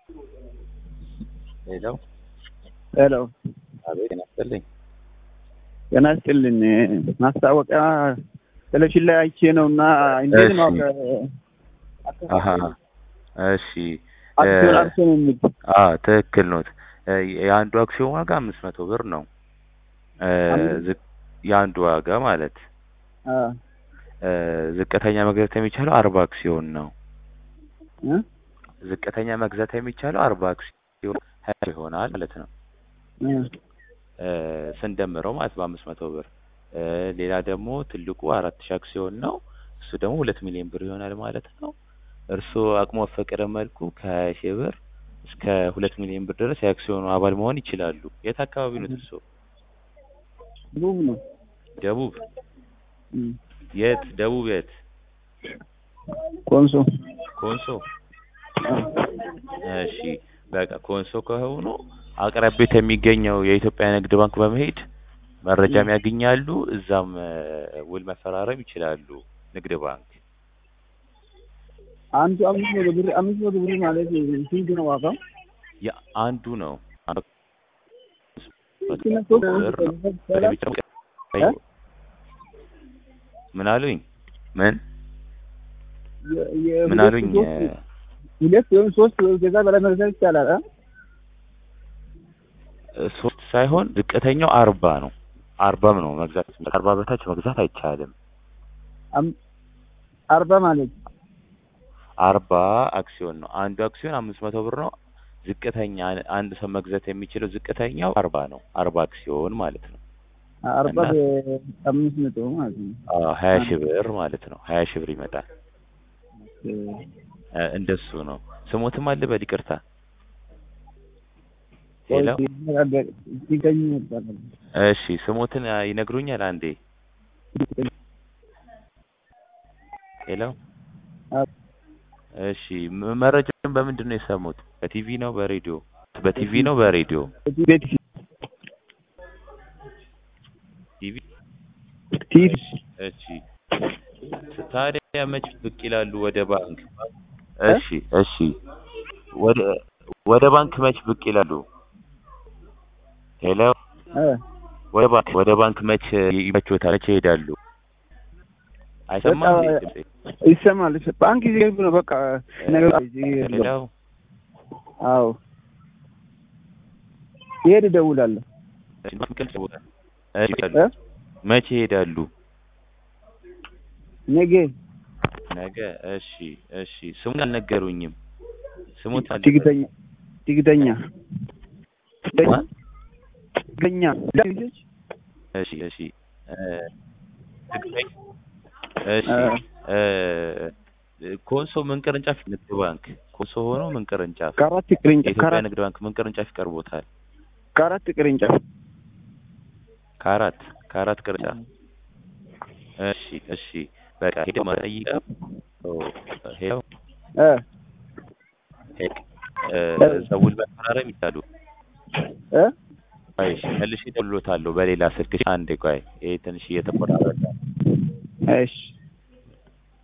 ሄሎ ሄሎ አቤት ጤና ይስጥልኝ። ጤና ይስጥልኝ። ማስታወቂያ ቴሌቪዥን ላይ አይቼ ነው እና እንዴት ነው እሺ። አከ- አሀ እሺ አክሲዮን አክሲዮን የሚል አ ትክክል ኖት። እ የአንዱ አክሲዮን ዋጋ አምስት መቶ ብር ነው። እ አምስት? ዝቅ የአንዱ ዋጋ ማለት አ እ ዝቅተኛ መግዛት የሚቻለው አርባ አክሲዮን ነው። እ ዝቅተኛ መግዛት የሚቻለው አርባ አክሲዮን ሀያ ይሆናል ማለት ነው። እ እ ስንደምረው ማለት በአምስት መቶ ብር እ ሌላ ደግሞ ትልቁ አራት ሺህ አክሲዮን ነው። እሱ ደግሞ ሁለት ሚሊዮን ብር ይሆናል ማለት ነው። እርስዎ አቅሞ በፈቀደ መልኩ ከሀያ ሺህ ብር እስከ ሁለት ሚሊዮን ብር ድረስ የአክሲዮኑ አባል መሆን ይችላሉ። የት አካባቢ ነው እርስዎ? ውብ ነው። ደቡብ እ የት? ደቡብ የት? ኮንሶ ኮንሶ። አ እሺ በቃ ኮንሶ ከሆኑ አቅራቢያት የሚገኘው የኢትዮጵያ ንግድ ባንክ በመሄድ መረጃም ያገኛሉ። እዛም እ ውል መፈራረም ይችላሉ። ንግድ ባንክ አንዱ አምስት መቶ ብር አምስት መቶ ብር ማለት ስንት ነው ዋጋው? የአንዱ ነው ስንት ብር ነው። እ? ምን አሉኝ? ምን የ- የ- ምን ሁለት አሉኝ? ሶስት- ሁለት ወይም ሶስት ወይም ከዛ በላይ መግዛት ይቻላል። አ? እ ሶስት ሳይሆን ዝቅተኛው አርባ ነው። አርባም ነው መግዛት አርባ በታች መግዛት አይቻልም። አም- አርባ ማለት አርባ አክሲዮን ነው። አንዱ አክሲዮን አምስት መቶ ብር ነው። ዝቅተኛ አንድ ሰው መግዛት የሚችለው ዝቅተኛው አርባ ነው። አርባ አክሲዮን ማለት ነው። አርባ እና- በአምስት መቶ ማለት ነው። አዎ ሀያ ሺህ ብር ማለት ነው። ሀያ ሺህ ብር ይመጣል። እ እንደሱ ነው። ስሞትም አለ በል ይቅርታ። ሄሎ ሲገኝ ይባላል። እሺ ስሞትን አ, ይነግሩኛል አንዴ። ሄሎ አዎ። እሺ ም- መረጃውን በምንድን ነው የሰሙት? በቲቪ ነው በሬዲዮ? በቲቪ ነው በሬዲዮ? ቤት ቲቪ። ቲቪ እሺ ታዲያ መች ብቅ ይላሉ ወደ ባንክ? እሺ እሺ ወደ ወደ ባንክ መች ብቅ ይላሉ? ሄሎ እ ወደ ባንክ ወደ ባንክ መች ይመቾታል? መች ይሄዳሉ? አይሰማም በቃ- እንዴ ድምጼ? ይሰማል። ባንክ ይዘግ ነው በቃ ነገር ሄሎ አዎ ይሄድ እደውላለሁ። እሺ ይሄዳሉ። እ? መቼ ይሄዳሉ? ነገ ነገ። እሺ እሺ ስሙን አልነገሩኝም። ስሙን ትግተኛ ትግተኛ ማን? ትግተኛ ልጆች እሺ እሺ እ ትግተኛ እሺ እ እ ኮንሶ ምን ቅርንጫፍ ንግድ ባንክ ኮንሶ ሆኖ ምን ቅርንጫፍ ከአራት ቅርንጫፍ የኢትዮጵያ ከአራት ንግድ ባንክ ምን ቅርንጫፍ ይቀርቦታል? ከአራት ቅርንጫፍ ከአራት ከአራት ቅርንጫፍ እሺ እሺ በቃ ሄደው መጠይቀው ሄደው እ እ ሰውል መፈራረም ይቻሉ። እ ቆይ እሺ መልሼ እደውልልዎታለሁ በሌላ ስልክ። እሺ አንዴ ቆይ ይሄ ትንሽ እየተቆራረጠ እሺ